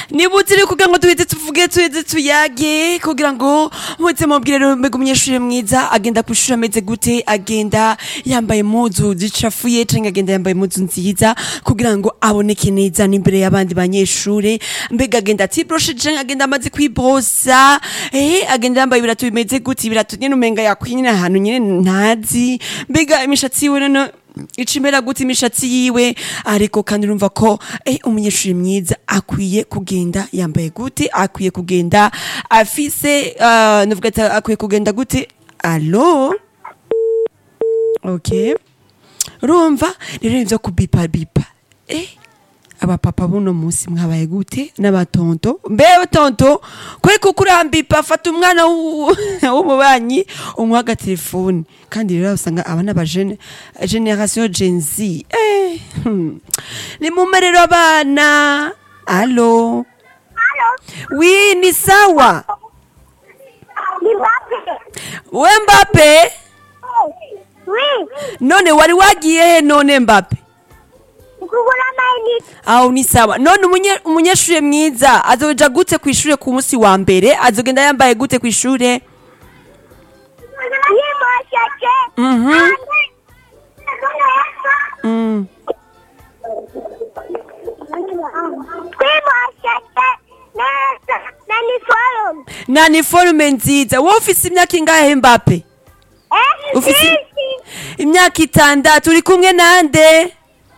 niba utiri kugira ngo tuheze tuvuge tuheze tuyage kugira ngo muze mubwire rero mbega umunyeshuri mwiza agenda ku ishuri ameze gute agenda yambaye impuzu zicafuye canke agenda yambaye impuzu nziza kugira ngo aboneke neza n'imbere y'abandi banyeshure mbega agenda atibroshe canke agenda amaze kwibrosa eh agenda yambaye ibirato bimeze gute ibirato nyene umenga yakwinye ahantu nyene ntazi mbega imishatsi yiwe noneho icimera gute imishatsi yiwe ariko kandi urumva ko eh, umunyeshuri mwiza akwiye kugenda yambaye gute akwiye kugenda afise uh, navuga ati akwiye kugenda gute alo okay urumva rero ivyo kubipa bipa eh abapapa buno munsi mwabaye gute n'abatonto mbewe tonto kwe kuko urambipa fata umwana w'u- w'umubanyi umuha agatelefoni kandi rero usanga aba n'abajene generation gen z eh, hmm. ni mume rero abana alo wi ni sawa we mbape Oui, none wari wagiye he none mbape kugura amayinite aho ni sawa none umunye- umunyeshuri mwiza azoja gute ku ishure ku munsi wa mbere azogenda yambaye gute ku ishure yimosheke Mhm. Mm. twimosheke neza na niforume na niforume nziza wowe ufise imyaka ingahe mbape Ufise- imyaka itandatu uri kumwe nande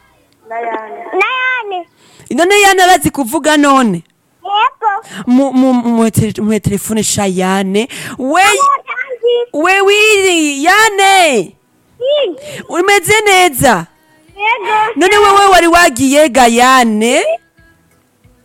nayane none yana arazi kuvuga none yego mu mu- mu tele- mu telefone shayane we Mutanzi. we wiri yane Mm. umeze neza yego none wewe wari wagiye gayane